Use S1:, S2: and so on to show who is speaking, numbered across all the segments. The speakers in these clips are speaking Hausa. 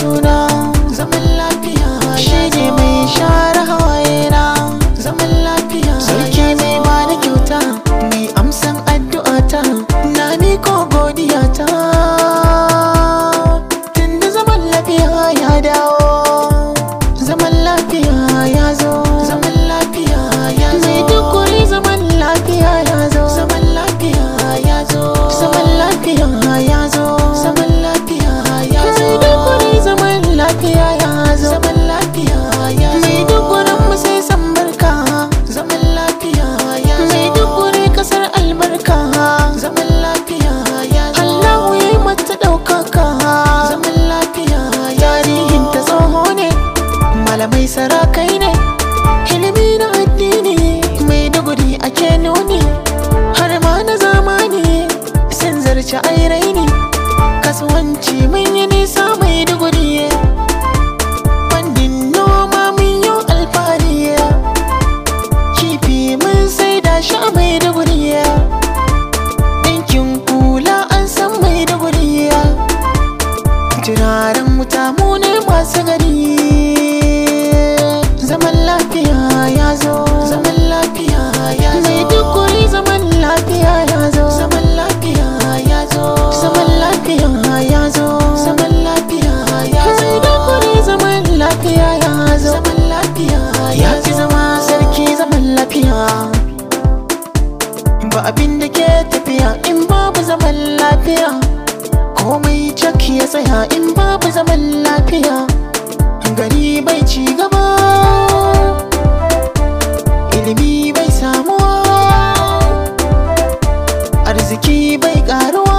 S1: suna zaman lafiya shi ne mai share hawaye na zaman lafiya sarki mai bani kyauta mai amsan addu'ata na miko godiya ta tunda zaman lafiya ya dawo zaman lafiya ya zo zaman lafiya ya zo mai dukuri zaman lafiya ya zo zaman lafiya ya zo zaman lafiya ya zo zaman lafiya ya zo mai dukuri zaman lafiya ya zo zaman lafiya ya zo mai dukurin mu sai san barka zaman lafiya ya zo mai dukuri kasar albarka zaman lafiya ya zo Allahu ya yi mata ɗaukaka zaman lafiya tarihin ta tsoho ne malamai sarakai ne ilimi na addini mai duguri ake nuni har ma na zamani sun zarce airai ne kasuwanci mun yi nisa mai duguri fannin noma mun yi alfahari kifi mun sai da shi a mai duguri ɗinkin kula an san mai duguri turaren wuta mu ne masu gari zaman lafiya ya zo zaman lafiya ya zo mai dukuri zaman lafiya ya zo zaman lafiya ya zo zaman lafiya ya zo zaman lafiya ya zo mai dukuri zaman lafiya ya zo zaman lafiya ya fi zama sarki zaman lafiya ba abin da ke tafiya in babu zaman lafiya komai cak ya tsaya in babu zaman lafiya gari bai ci gaba ilimi bai samuwa arziki bai karuwa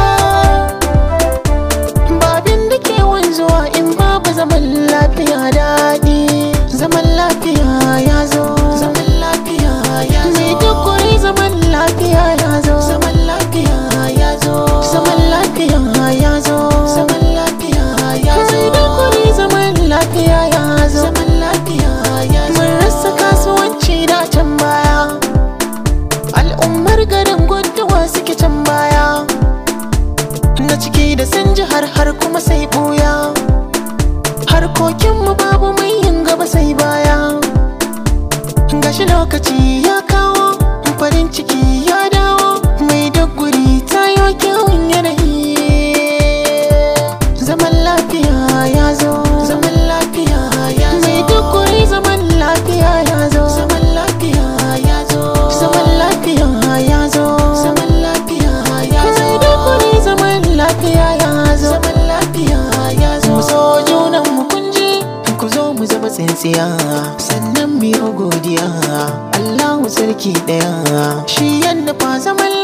S1: babin da ke wanzuwa in babu zaman lafiya daɗi zaman lafiya ya zo zaman lafiya ya zo mai dukuri zaman lafiya ya zo zaman lafiya ya zo zaman lafiya ya zo zaman lafiya ya zo mai dukuri zaman lafiya ya zo zaman lafiya ya zo mun rasa kasuwanci da can baya al'ummar garin guduwa suke can baya na ciki da sun ji har har kuma sai buya harkokinmu babu mai yin gaba sai baya gashi lokaci ya kawo farin ciki ya dawo mai doguri ta yi kyawun yanayi zaman lafiya ya zo zaman lafiya ya zo mai doguri zaman lafiya ya zo zaman lafiya ya zo zaman lafiya ya zo zaman lafiya ya zo mai doguri zaman lafiya ya zo zaman lafiya ya zo mu so junan mu kunji ku zo mu zama tsintsiya sannan mu yi godiya Allahu sarki daya shi yanda fa zaman